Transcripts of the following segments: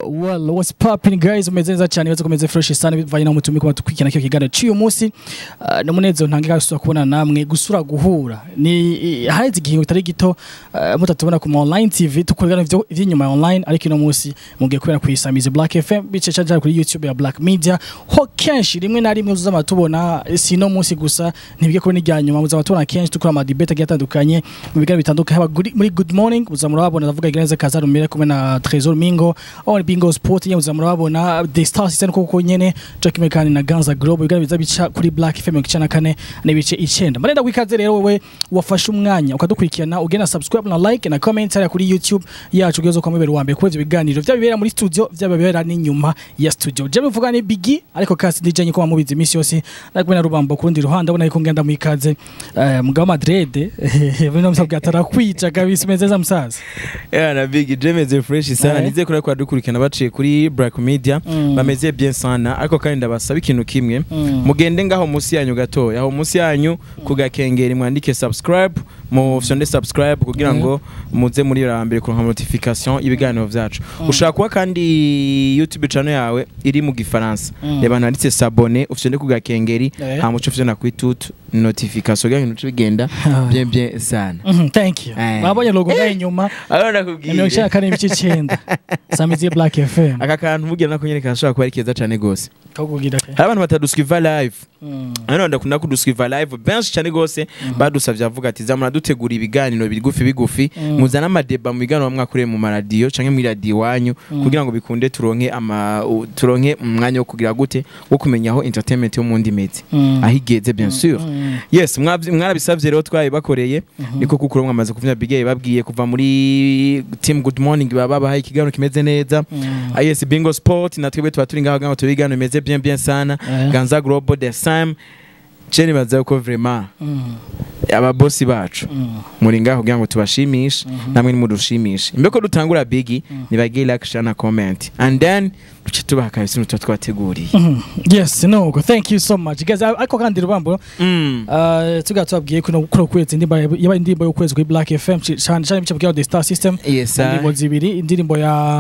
Well, what's popping guys? Umeze neza cyane baze komeze fresh sana bivanye na mutumi kuma tukwikina cyo kiganiro cy'uyu munsi. Uh, no munezero ntangira gusura kubona namwe gusura guhura. Ni haheze igihe utari gito uh, mutatubona ku online TV tukorana ivyo inyuma ya online ariko ino munsi mugiye kubera kuyisamiza Black FM bice cyane kuri YouTube ya Black Media. Ho kenshi rimwe na rimwe uzama tubona si no munsi gusa ntibige ko ni rya nyuma uzama tubona kenshi tukora ama debate agiye atandukanye mu biganiro bitandukanye haba guri- muri Good Morning uzama urabona ndavuga iganeza Kazarumire kumwe na Trésor Mingo aho Bingo Sport nyine uzama urabona The Star Season kuko nyene Jack Mekani na Ganza Global biganiro biza bica kuri Black FM mu kicana kane n'ibice 9 marenda wikaze rero wewe wafashe umwanya ukadukurikirana ugena subscribe na like na comment hariya kuri YouTube yacu ugezo kwa mubero wa mbere kubera ibiganiro vya bibera muri studio vya bibera n'inyuma ya studio je bivuga ni Biggie ariko kasi DJ nyiko mubizi imisi yose nakubona na rubambo kurundi ruhande abona yuko ngenda mu ikaze eh, mugabo Madrid bino msabwa atarakwica kabisa umeze musaza Yeah, na Big Jemeze fresh sana Eh. nize kuri kwa dukurikirana baciye kuri Black Media Mm. bameze bien sana ariko kandi ndabasaba ikintu kimwe Mm. mugende ngaho munsi yanyu gatoya aho munsi yanyu kugakengera mwandike subscribe mu fyonde subscribe kugira ngo muze muri rambere kuronka notification y'ibiganiro vyacu ushaka kuba kandi YouTube channel yawe iri mu gifaransa Mm. reba handitse s'abonner ufyonde kugakengeri Eh. hama uce ufyonda kuri toute notification kugira ngo bigenda bien bien sana Mhm, thank you Eh. babonye logo ngaho inyuma Aro mirongo nakubwiye icyenda kane n'ibice icyenda samizi ya Black FM aka kantu mugira nako nyene kashobora kuba ari keza cane gose kakubwira ke hari abantu bataduswiva live Mm. hano ndakunda kuduswiva live benshi cyane gose badusavye avuga ati zamura dutegura ibiganiro bigufi bigufi Mm. muzana amadeba mu biganiro mwakoreye mu maradiyo canke muri radiyo iwanyu kugira ngo bikunde turonke ama u- turonke umwanya wo kugira gute wo kumenya aho entertainment yo mundi imeze Mm. aho igeze bien sûr Mm. yes mwavy- mwarabisavye rero twabibakoreye niko kuko mwamaze kuvyina bigeye babwiye kuva muri team good morning baba babahaye ikiganiro kimeze neza Mm. Ah, yes bingo sport natwebwe tuba turi ngaho ngaho tubigano bimeze bien bien sana Eh. ganza global the same ceni baza ko vraiment Mm. ababosi bacu Mm. muri ngaho kugira ngo tubashimishe namwe nimudushimishe imbeko dutangura bigi nibagire like share na comment and then duce tubaha kabisa ibintu tuba twateguriye Mhm. yes no thank you so much guys ariko kandi rubambo Mm. Uh, tuga tubabwiye kuno kuno kwezi indirimbo ya- yaba indirimbo y'ukwezi kuri Black FM ci- cyane cyane bice bwa The Star System yes indirimbo zibiri indirimbo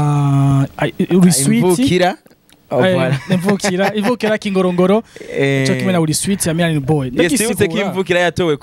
ya ay- uri sweet imvukira Oh, eh, voilà. imvukira imvukira kingorongoro Eh, cyo kimwe na uri sweet ya Milani Boy yes yibutse ko Ndagisigura. imvukira yatowe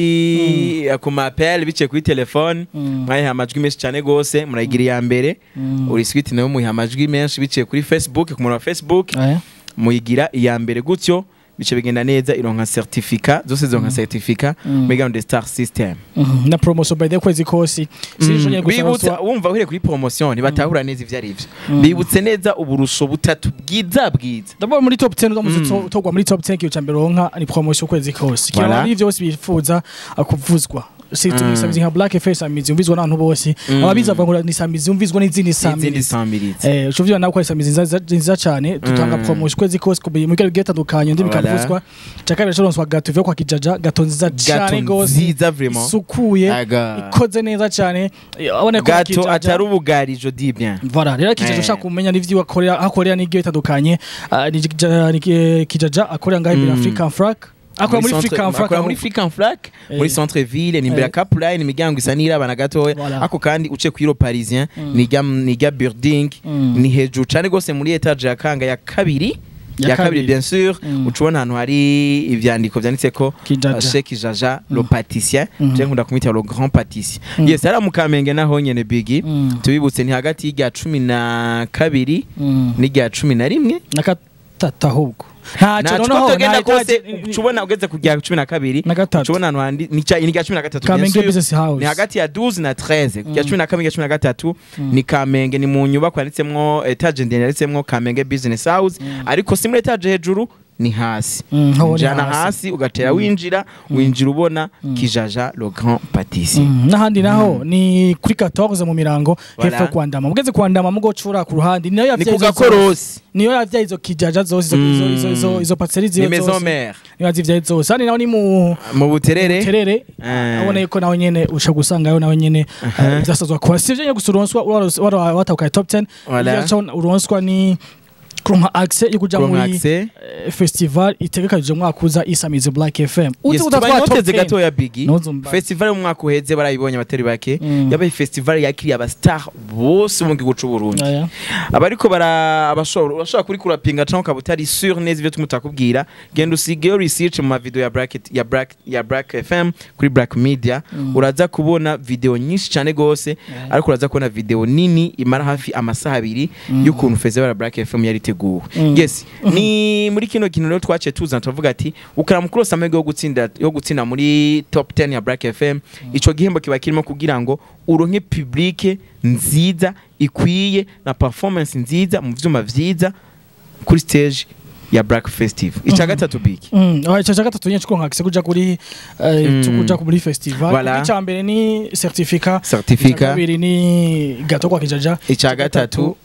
kuri ku mapel biciye kuri telefone Mm. mwayiha amajwi menshi cyane gose murayigira iya mbere Mm. uri sweet nawe muyiha amajwi menshi biciye kuri facebook ku muntu wa facebook Eh. muyigira iya mbere gutyo bice bigenda neza ironka certificat zose zironka certificat Mm. muri gahunda ya star system Mhm. na promotion by the kwezi kosi sinjo nyine gusa bibutse baswa- wumva uhereye kuri promotion ntibatahura neza ivyo ari vyo bibutse neza uburusho butatu bwiza bwiza ndabona muri top 10 uzamuze Mm. to- togwa muri top 10 kiyo cambere ronka ni promotion kwezi kosi Voilà. kira ari byose bifuza akuvuzwa si Mm. tunisamizi nka Black Face amizi umvizwa n'abantu bose Mm. ababiza bavuga ngo ni samizi umvizwa n'izindi izindi samizi samiritse Eh, ushobora nawe kwesa mizi nziza nziza cyane dutanga Mm. promotion kwezi kose kubiye mu bihe bitandukanye ndi Voilà. bikavuzwa cyakabiri cyaronswa gato vyo kwa kijaja gato nziza cyane gato gose nziza vraiment isukuye Aga. ikoze neza cyane Eh, abone ko gato Kijaja- atari ubugari je dis bien Voilà, rero kijaja Eh. ushaka kumenya n'ivyo akorera akorera n'ibyo bitandukanye ah, ni Kijaja- ni ki- kijaja akorera ngaho imbere Mm. African Frac akora muri centre- African Frac akora muri African Frac Eh. muri centre ville ni imbere ya Eh. Cap Line imiryango isa n'irabana gatoya Voilà. ako kandi uce kwiro parisien nijya nijya building Mm. ni hejuru cyane gose muri etage ya kanga ya kabiri Ya ya kabiri kabiri. bien sûr Mm. ucubona ahantu hari ivyandiko vyanditse ko Kijaja. uh, Sheikh Jaja le pâtissier Mm. je nkunda kumwita le grand pâtissier Mm. yes ari mu Kamenge naho nyene bigi Mm. tubibutse ni hagati y'irya cumi na kabiri Mm. n'irya cumi na rimwe na gatatu ahubwo ntacyo ntacyo noneho utagenda nta- kose nta- ucubona ugeze ku rya cumi na kabiri na gatatu ucubona ahantu handi ni ca- ni rya cumi na gatatu bien Kamenge sûr. Business House ni hagati ya 12 na 13 rya Mm. cumi na kabiri rya cumi na gatatu Mm. ni kamenge ni mu nyubako yanditsemwo etage ndende yanditsemwo kamenge business house ariko si muri etage hejuru ni hasi Mm, ho ni jana hasi. hasi ugatera winjira winjira ubona kijaja le grand pâtissier Mm, n'ahandi naho ni kuri 14 mu mirango Voilà. hepfo yo kwandama mugeze kwandama mugocura ku ruhande niyo ni yavyaye ku izo zose. gakorosi niyo yavyaye izo kijaja zose izo- izo- izo- izo- izo patisserie ni ziyo maison zose mère niyo yazivyaye zose handi naho ni mu mu buterere terere Eh. abona yuko nawe nyene usha gusangayo nawe nyene Aha. byasazwa kuba sivyo nyene gusa uronswa watahukaye top 10 Voilà. Ivyo uronswa ni kuronka access yo kuja kuronka muri access eh, festival itegekanije umwaka uza isamize Black FM Yes, tubaye noteze gato ya Biggie Ntuzumva. festival mu mwaka uheze barayibonye abatari bake Mm. yabaye festival yakiriye aba star bose mu gihugu c'u Burundi Aya. abariko bara abashobora urashobora kuri kurapinga canke ukaba utari sûr neza ivyo tumutakubwira genda usigeyo research mu mavideo ya Bracket ya Black ya Black FM kuri Black Media uraza kubona video nyinshi cyane gose ariko uraza kubona video nini imara hafi amasaha abiri y'ukuntu festival ya Black FM yari iteguwe Mm. yes ni muri kino kintu rero twaciye tuzana tuvuga ati ukaramu kurose amahirwe yo gutsinda yo gutsinda muri top 10 ya Black FM ico gihembo kiba kirimo kugira ngo uronke public nziza ikwiye na performance nziza mu vyuma vyiza kuri stage ya Black Festive ica gatatu biki Mm, ah, ico ca gatatu nyene kuronka access kuja kuri eh, Mm. cyo kuja muri festival Voilà. ica mbere ni certificat ica certificat kabiri ni gato kwa kijaja ica gatatu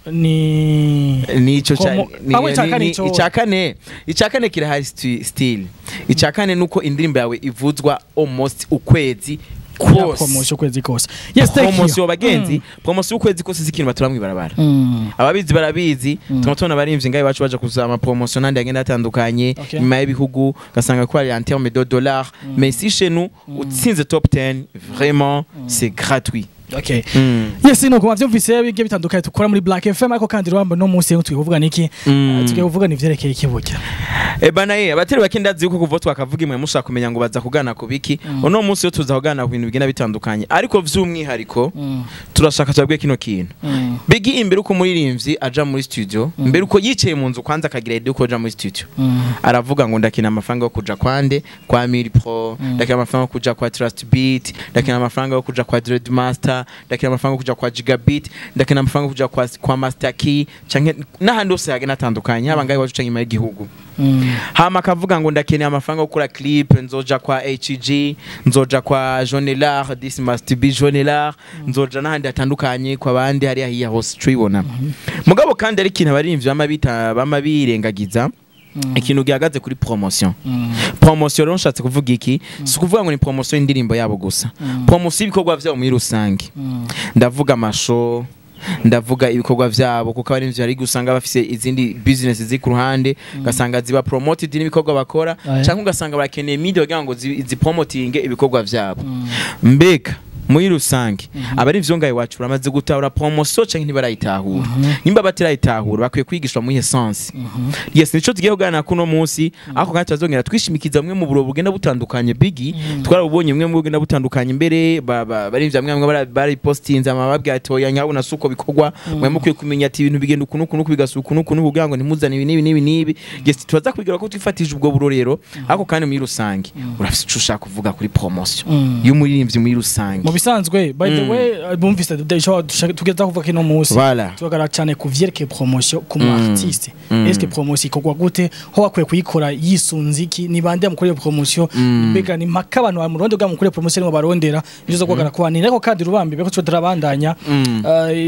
ni nico ca- Komo- ni- Ah, we, ica ni- kane ni- ico- ica kane ica kane kirahari sti- still ica kane nuko indirimbo yawe ivuzwa almost ukwezi ya kose promotion kwezi kose yes thank you promosiyo bagenzi promosiyo ukwezi kose si ikintu batura mw'ibarabara Mm. ababizi barabizi tukaba tubona abarimvyi ngaho iwacu baja kuza amapromosiyo n'andi agenda atandukanye Okay. nyuma y'ibihugu ugasanga ko ari en terme de dollars mais si chez nous utsinze top 10 vraiment c'est gratuit okay Mm. yes nuko mwavyumvise bigiye bitandukanye dukora muri Black FM ariko kandi rwamba no munsi tugiye kuvuga niki Mm. Ah, tugiye kuvuga ni vyerekeye ikibuga Eh bana ye abatari bake ndazi yuko kuva twakavuga imwe mushaka kumenya ngo baza kugana ku biki uno munsi yo tuza kugana ku bintu bigenda bitandukanye ariko vy'umwihariko Mm. turashaka tubabwiye kino kintu Mm. Biggie imbere uko umuririmbyi aja muri studio mbere uko yicaye mu nzu kwanza akagira idea uko aja muri studio Mm. aravuga ngo ndakina amafaranga yo kuja kwande kwa Miri Pro ndakina amafaranga yo kuja kwa Trust Beat ndakina amafaranga yo kuja kwa Dread Master ndakina amafaranga yo kuja kwa Gigabit ndakina amafaranga yo kuja kwa, kwa Master Key canke n'ahandi hose hagenda atandukanye haba ngaho iwacu canke inyuma y'igihugu Mm. hama akavuga ngo ndakeneye amafaranga yo gukora clip nzoja kwa HG nzoja kwa Jonelar this must be Jonelar nzoja n'ahandi hatandukanye kwa bandi hariya hiya hose tuyibona mugabo kandi ari ikintu abarimvyi bama bita bama birengagiza ikintu gihagaze kuri promotion Mm. promotion rero nshatse kuvuga iki si ukuvuga ngo ni promotion y'indirimbo yabo gusa promotion y'ibikorwa vyabo muri rusange Mm. ndavuga amasho ndavuga ibikorwa vyabo kuko abarimvyi hari gusanga bafise izindi business ziri ku ruhande ugasanga ziba promoted n'ibikorwa bakora Aya. canke ugasanga barakeneye media kugira ngo zi- zipromotinge ibikorwa vyabo mbega muri rusange abari vyo ngaho iwacu baramaze gutahura promotion canke ntibarayitahura nimba batirayitahura bakwiye kwigishwa muri essence yes nico tugiye kuganira kuno munsi ariko kandi tuzongera twishimikiza bumwe mu buro bugenda butandukanye bigi twarabubonye bumwe mu bugenda butandukanye mbere ba- ba- bari vya mwamwe bara- baripostinze amababwira ati oya nyabona suko bikorwa mwe mukwiye kumenya ati ibintu bigenda ukuntu ukuntu bigasuka ukuntu ukuntu kugira ngo ntimuzane ibi n'ibi n'ibi n'ibi yes turaza kubigira ko twifatije ubwo burorero ariko kandi muri rusange urafite ico ushaka kuvuga kuri promotion Mm. y'umuririmbyi muri rusange mu bisanzwe by the Mm. way uh, bumvise ico dushaka- tugeza kuvuga kino munsi Voilà. tugaragara cyane ku vyerekeye promotion ku Mm. mu artiste Mm. eske promotion ikorwa gute ho bakwiye kuyikora yisunze iki ni bande bamukorera promotion Mm. mbega ni mpaka abantu mu Rwanda bwamukorera promotion ngo barondera nizo zo kugaragara ku bantu ariko kandi rubambi beko cyo turabandanya Mm.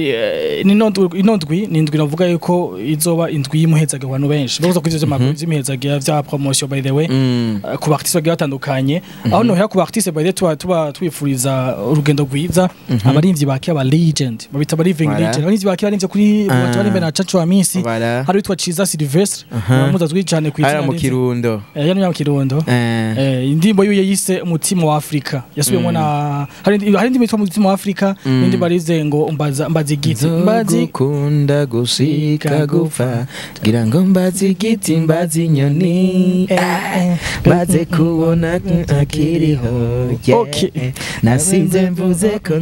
Uh, ni nondwi inondwi ni indwi navuga yuko izoba indwi y'imuhezaga abantu benshi bavuze ko ivyo vy'amakuru vy'imihezaga vya promotion by the way Mm. Uh, ku baartiste bagiye batandukanye aho nohera ku baartiste by the way tuba tuba twifuriza urugendo rwiza abarimvyi bake aba legend babita aba living Voilà. legend abarimvyi bake barimvye kuri Ah. batu barimbe na Chacho wa Misi Voilà. hari witwa Ciza Sylvestre Aha. muza twiri cyane ku Hariya izina mu rye. kirundo Eh, yari mu kirundo Eh. Eh, indirimbo yiwe yise umutima wa Afrika yasubiyemo Mm. na hari indi- hari indirimbo yitwa umutima wa Afrika Mm. n'indi barize ngo mbaza mbaza igiti mbazi nzogukunda gushika gupfa gira ngo mbaze igiti mbaze inyoni eh, mbaze kubona akiriho yeah. Okay. nasize mvuze ko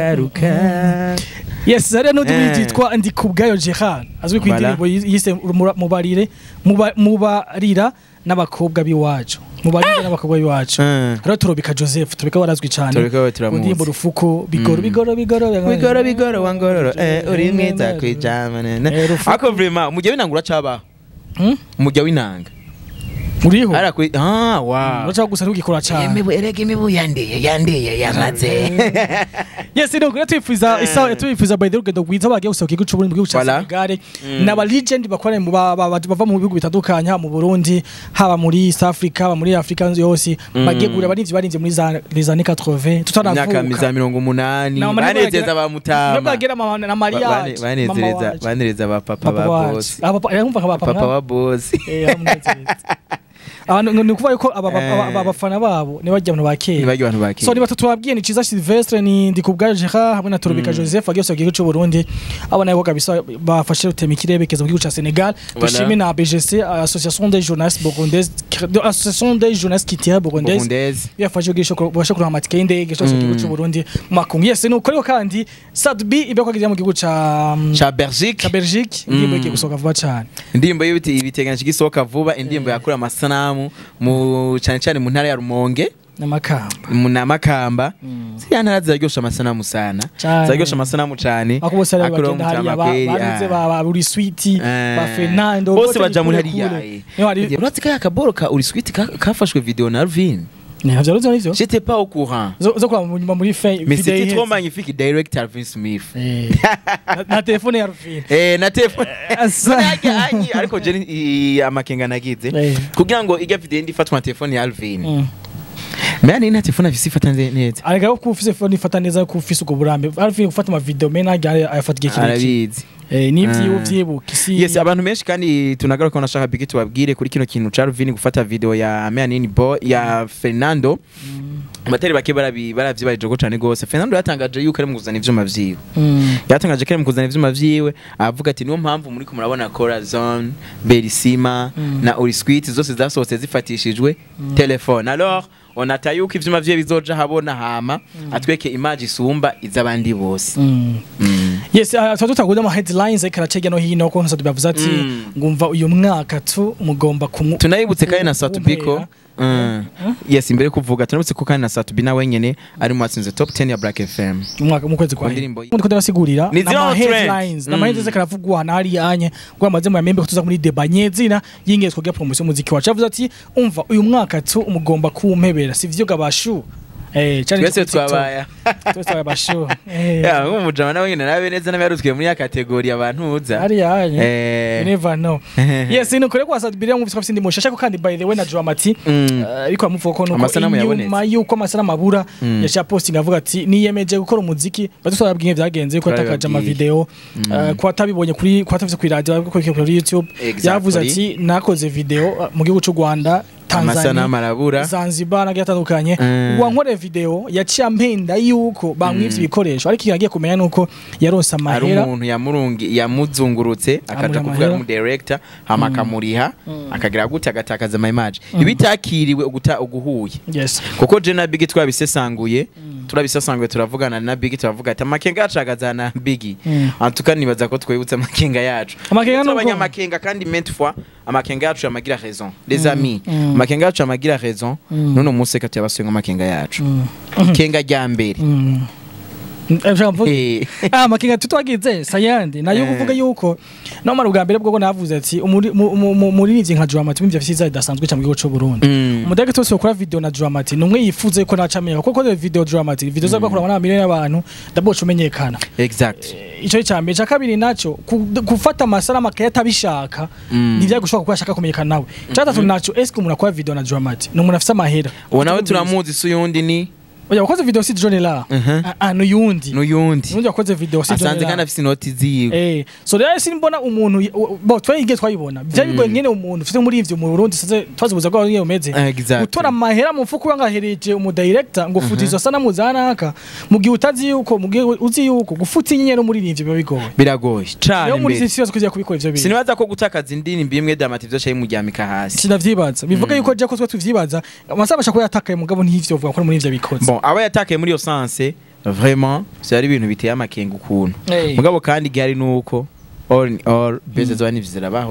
nzogaruka yes hari n'undi Eh. witwa ndi kubgayo Gerard azwi ku Voilà. indirimbo yise Mura- mubarire muba- mubarira n'abakobwa b'iwacu mubarire n'abakobwa b'iwacu Eh. hariho turobika Joseph turobika warazwi cyane Turobika we ku turamuzi. ndirimbo rufuko bigoro Mm. bigoro bigoro bigoro bigoro wangororo eh, uri mwiza Eh, kwijama nene Rufuku. ako vrema umujya w'inanga uracabaho Hmm? umujya w'inanga uriho Ara kuri ah wow. uraca gusa ntugikora cyane Imibu erega imibu yandiye yandiye yamaze. yes ni ukuri twifuza isa twifuza by the way urugendo rwiza bagiye gusohoka igihugu c'uburundi mu gihugu ca Voilà. Senegal n'aba legend bakorera mu ba- ba- bava mu bihugu bitandukanye haba mu Burundi haba muri East Africa haba muri Africa yose bagiye gura abarinzi barinze muri za les années 80 Imyaka miza tutanavuka mirongo umunani. Na mama Banezeza bagera- ba mutama. bagera mama na Maria Ba- bane- banezereza banezereza ba papa ba boss. abumva nka Papa wa boss. abantu ni ukuvuga yuko aba- aba- aba- aba bafana babo ni bajya abantu ba kera Nibagi abantu bakiri. so ni batatu babwiye ni Ciza Silvestre ni Ndikubwayo Gerard hamwe na Torobeka Joseph bagiye gusohoka igihugu cy'u Burundi abo nabo kabisa bafashe rutema ikirere bekeza mu gihugu ca Senegal Voilà. dushime na BGC Association des journalistes burundaises Association des journalistes critiques burundaises Burundaise. yafashe ubwisho bashe kuronka amatike y'indege cyose mu gihugu cy'u Burundi mu makungu yes ni uko ariko kandi Sadbi ibyo kwagiye mu gihugu ca Cha Belgique. ca Belgique indirimbo igiye gusohoka vuba cyane indirimbo y'ibiti ibiteganyije igisohoka vuba indirimbo yakura amasanamu mu cyane cyane mu ntara ya Rumonge n'amakamba mu namakamba ziriya ntara ziraryosha amasanamu sana Cane. ziraryosha amasanamu cyane ako bose ari Akora bagenda hariya umutama kweri, barinze ah. ba ba Uri Sweet Eh. ba Fernando bose bote baja muri ni kure hariya kure. Niho hari uretse kaya kaboro ka uri sweet ka- kafashwe video na Alvin ntabyo ruzo nivyo j'étais pas au courant zo zo kwa mu muri fe mais video c'était iheze. trop magnifique direct Alvin Smith Eh. Na- na telefone ya Rufine eh na telefone Asa. Nage- ariko je ni- amakenga nagize Eh. kugira ngo ijya video ndi ifatwa na telefone ya Alvin Mm. mais ni na telefone afise ifata nze- neza arega ko ufise phone ifata neza ko ufise ubwo burambe Rufine gufata ama video mena ayafata igihe kirekire arabizi eh nivyo Ah. vyibuka isi yes abantu benshi kandi tunagaruka ko nashaka bigi tubabwire kuri kino kintu ca Alvin gufata video ya Meanini Boy ya Fernando abatari bake barabi baravyibarije ko cane gose Fernando yatangaje yuko ari mu kuzana ivyuma vyiwe Mm. yatangaje ko ari mu kuzana ivyuma vyiwe avuga ati niyo mpamvu muri ko murabona Corazon Berisima Mm. na Urisquit zose zasohotse zifatishijwe telefone alors onata yuko ivyuma vyiwe bizoja habona hama atweke image isumba iz'abandi bose Mm. Mm. yes uh, tuba tutaguda ama headlines ariko aracega no hino ko nsatu bavuze ati Mm. ngumva uyu mwaka tu mugomba kumu tunayibutse kandi na ku- Satubiko kumpera. Mm. yes imbere yo kuvuga tunabutse ko kandi na Satubi na wenyene ari mu batsinze top 10 ya Black FM mu mwaka mu kwezi kwa Ku ndirimbo ndi ko ndabasigurira Ni zero nama trend. headlines Mm. nama headlines karavugwa na hari anye ngo amaze mu yamembe ko tuza muri deba nyezina yingiye twogira promotion muziki wacu avuze ati umva uyu mwaka tu umugomba kumpebera sivyo gabashu eh cyane twese twabaya twese twabaye bashu eh ya nk'umujama nawe nyine nabe neza n'abarutwe muri ya kategori abantu uza hari anye you eh never know yes ni kure kwa Sadbiria mu bifite indi mushasha ko kandi by the way na Dramati Mm. Eh, ariko amuvuga ko nuko Amasanamu inyuma yabonetse. yuko amasanamu abura Mm. yaciye posting avuga ati niyemeje gukora umuziki badutwababwiye byagenze ko atakaje Barababwiye. amavideo eh, ko atabibonye kuri ko atavise kuri radio ko kuri YouTube Exactly. yavuze ati nakoze video eh, mu gihugu cy'u Rwanda amasanamu Tanzania arabura Zanzibar nagiye atandukanye Mm. wankore video yaciye ampenda yuko bamwivye Mm. ibikoresho ariko yagiye kumenya nuko yaronse ari amahera umuntu yamurungi yamuzungurutse akaja Amuriha kuvuga amahera. mu director hama akamuriha Mm. akagira gute agatakaza ama image Mm. ibitakiriwe uguta uguhuye yes kuko je na Biggie twabisesanguye turabisesanguye turavugana na Biggie turavuga ati amakenga yacu agaza na Biggie Mm. antuka nibaza ko twibutse amakenga yacu Amakenga nuko- abanyamakenga kandi maintes fois amakenga yacu yamagira raison les Mm. amis Mm. amakenga yacu yamagira raison Mm. none umunsi reka tuyabasuye amakenga yacu Mm. kenga rya mbere Mm. Eh, ushaka mvuge? Eh. ah makinga tutwagize sayandi nayo Eh. kuvuga yuko no mara ubwa mbere bwo navuze ati umuri- mu- mu- mu- muririmbyi nka Dramati mivyo vyiza bidasanzwe cyane mu gihugu cy'u Burundi Mm. umudage twese ukora video na Dramati numwe yifuze ko nacamenya kuko kode video Dramati video zo bakora na miliyoni y'abantu ndaboca umenyekana exact ico cyambere ca kabiri naco ku- gufata amasara atabishaka Mm. ntivyagushoboka kuko ashaka kumenyekana nawe catatu naco eske umuntu akora video na Dramati ni umuntu afise amahera uwo nawe turamuzi si uyundi ni oya wakoze video si John la Mhm. ah ah, n'uyundi n'uyundi n'undi wakoze video si John asanze la kandi afise inoti ziwe Eh, so rero simbona umuntu bo twayigiye twayibona byari bigoye nyene umuntu ufite muri ivyo mu Burundi saze twazibuza ko ari umeze Exactly. gutora amahera mu mfuko wangahereje umu director ngo futa izo sana muzanaka mu gihe utazi yuko mu gihe uzi yuko gufuta inyenyeri muri ivyo biba bigoye biragoye cane rero muri mbere isi yose kugira kubikora ivyo bintu sinibaza ko gutakaza indirimbo imwe damati vyose muryamika hasi sinavyibaza bivuga yuko je ko twe tuvyibaza amasaha bashaka ko yatakaye mugabo ntivyo vuga ko muri ivyo bikoze bon aba yatakaye muri iyo sanse vraiment vyari ibintu biteye amakenga ukuntu Eh. mugabo kandi gihari nuko all in all beze zoba nivyo zirabaho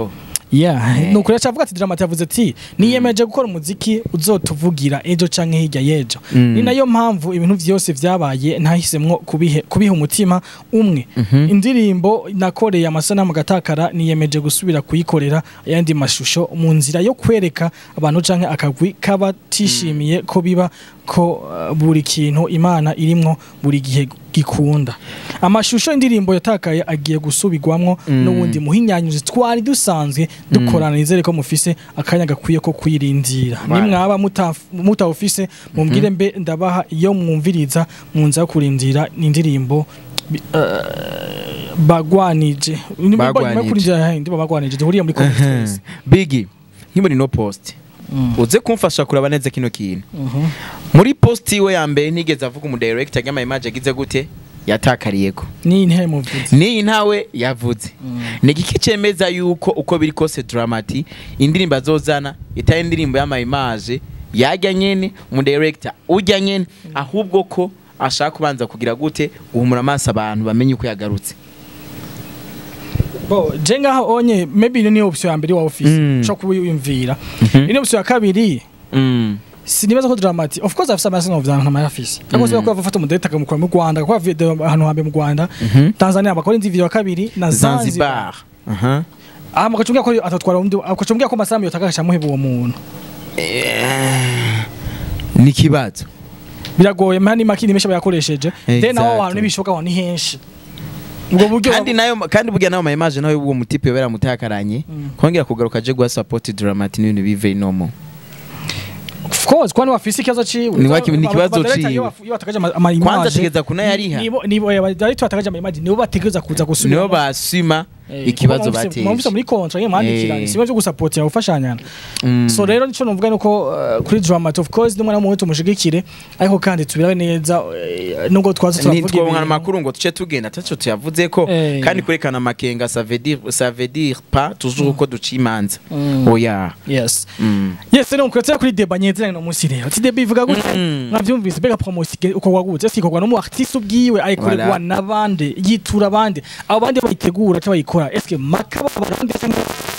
yeah nuko yacavuga ati Dramati yavuze ati niyemeje gukora umuziki uzotuvugira ejo canke hirya y'ejo Mm. ni nayo mpamvu ibintu vyose vyabaye ntahisemwo kubihe kubiha umutima umwe indirimbo nakoreye amasanamu gatakara niyemeje gusubira kuyikorera ayandi mashusho mu nzira yo kwereka abantu canke akagwi kabatishimiye ko biba ko uh, buri kintu imana irimwo buri gihe gikunda amashusho y'indirimbo yatakaye agiye gusubirwamwo Mm. n'ubundi muhinyanyuzi twari dusanzwe dukorana nizere ko mufise akanya gakwiye ko kwirindira Right. nimwaba mutaf- mutawufise mumbwire mbe ndabaha iyo mwumviriza mu nza yo kurindira n'indirimbo bi- eh, bagwanije nyuma yo Bagwanije. kurindira indirimbo bagwanije duhuriye muri conference bigi nk'imuri no post uze kumfasha kuraba neza kino kintu Mhm. muri post iwe ya mbere ntigeze avuga umu director cyangwa image agize gute yatakariyeko ni intebe muvuze niyi ntawe yavuze ni igiki cemeza yuko uko biri kose dramati indirimbo azozana itari indirimbo y'amayimaje yajya nyene umu director ujya nyene ahubwo ko ashaka kubanza kugira gute guhumura amaso abantu bamenye uko yagarutse bo je ngaho onye maybe ino niyo option ya mbere wa office Mm. ushobora kubiyumvira Mhm. ino option ya kabiri Mm. sinibaza ko Dramati of course afise amasano vyana nta mayafise ariko mm. ko bafata umudeta akamukora mu Rwanda ko video ahantu hambe mu Rwanda Mhm. Tanzania bakora indi video ya kabiri na Zanzibar Zanzibar aha aha mukacungira ko atatwara undi akacungira ko masanamu yotakasha muheba uwo muntu Eh, ni kibazo biragoye mani makini mesha bayakoresheje then naho Exactly. abantu nibishoboka aho ni henshi ubwo buryo kandi nayo kandi burya nayo mayimaje nawe uwo mutipe yobera mutakaranye Mm. kongera kugaruka aje guha support dramati n'ibintu bive normal of course kwani wafise ikibazo ciwe Ni waki- ni ikibazo Aba- director ciwe. iyo baf- iyo batakaje ama- ama kwanza image, ategeza kunayariha nibo nibo eh, director batakaje ama image nibo bategereza kuza gusubira nibo basima Eh, ikibazo kuko mwumvise- mwumvise bateje muri kontra ye mwandikiranye Eh. sibo byo gusupportira gufashanyana Mm. so rero nico numvuga nuko uh, kuri Dramat of course n'umwana mu tumushigikire ariko kandi tubirabe neza eh, nubwo twaza turavuga ntitwabona ibintu. amakuru ngo tuce tugenda taco tuyavuze ko Eh. kandi kwerekana amakenga ça veut dire ça veut dire pas toujours ko duca imanza Mm. oya yes Mm. yes rero mukratira kuri deba nyezeranye no munsi rero ati deba ivuga gute Mm. mwavyumvise mbega promotion ukorwa gute ese ikorwa n'umu artiste ubwiwe ayikorerwa Voilà. n'abandi yitura abandi abo bandi bayitegura cyangwa bayikora eske makaba abandi